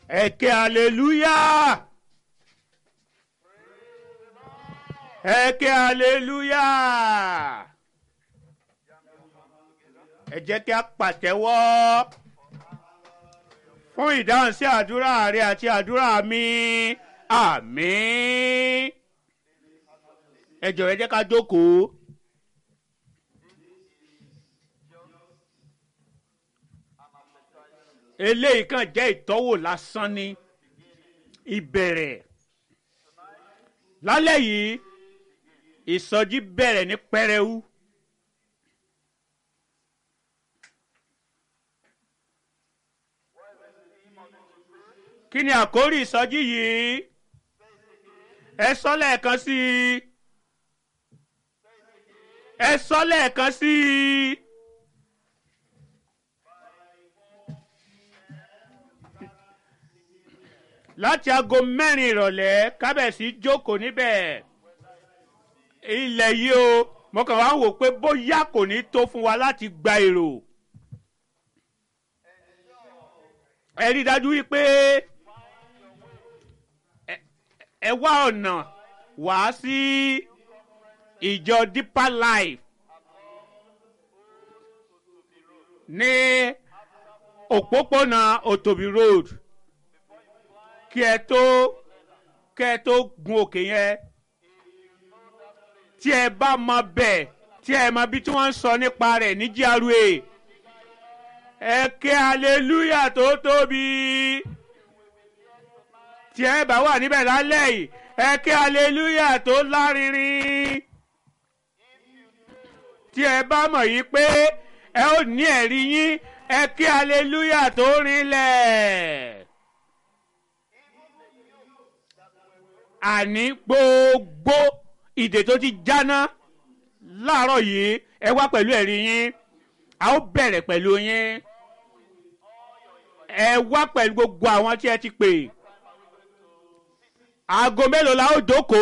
ẹ̀kẹ́ hallelujah ẹ̀kẹ́ hallelujah ẹ jẹ́ kí a pàtẹ́wọ́ fún ìdáhùn sí àdúrà rẹ àti àdúrà mi àmín ẹ jọ̀wọ́ ẹ jẹ́ ká jókòó. eléyìí kàn jẹ́ ìtọ́wò lásán ní ìbẹ̀rẹ̀ lálẹ́ yìí ìsọjí bẹ̀rẹ̀ ní pẹrẹu. kí ni àkórí ìsọjí yìí ẹ sọ lẹ́ẹ̀kan sí i ẹ sọ lẹ́ẹ̀kan sí i. láti aago mẹ́rin ìrọ̀lẹ́ kábẹ̀sí jókòó níbẹ̀ ilẹ̀ yìí o mo kàn wá wò pé bóyá kò ní tó fún wa láti gba èrò ẹ rí i dájú wípé ẹ wá ọ̀nà wá sí ìjọ deeper life ní òpópónà òtòbí road kí ẹ tó kí ẹ tó gun òkè yẹn tí ẹ bá mọ bẹ́ẹ̀ tí ẹ mọ bí tí wọ́n ń sọ nípa rẹ̀ ní GRA ẹ ké hallelujah tó tóbi tí ẹ bá wà níbẹ̀ lálẹ́ yìí ẹ ké hallelujah tó lárinrin tí ẹ bá mọ̀ yìí pé ẹ ó ní ẹ̀rí yín ẹ ké hallelujah tó rinlẹ̀. àní gbogbo ìdè tó ti jáná láàárọ̀ yìí ẹ wá pẹ̀lú ẹ̀rí yín a ó bẹ̀rẹ̀ pẹ̀lú yín ẹ wá pẹ̀lú gbogbo àwọn tí ẹ ti pè aago mélòó la ó jókòó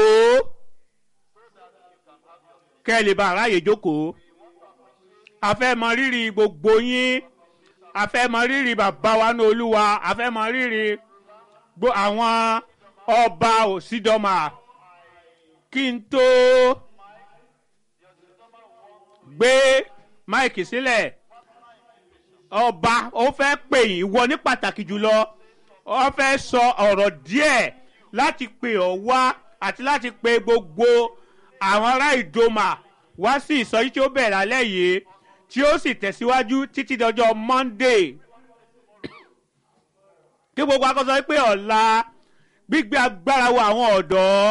kẹ́ ẹ lè bá aráàyè jókòó a fẹ́ mọ rírì gbogbo yín a fẹ́ mọ rírì bàbá wa ní olúwa a fẹ́ mọ rírì àwọn ọba òsídọ́mà kí n tó gbé máìkì sílẹ̀ ọba ó fẹ́ pè yín wọ ní pàtàkì jùlọ ó fẹ́ sọ ọ̀rọ̀ díẹ̀ láti pè ọ́ wá àti láti pe gbogbo àwọn ará ìdòmà wá sí ìsọjí tí ó bẹ̀rẹ̀ alẹ́ yìí tí ó sì tẹ̀síwájú títí dọjọ́ Monday kí gbogbo akọ́sọ pé ọ̀la gbígbé agbára wo àwọn ọ̀dọ́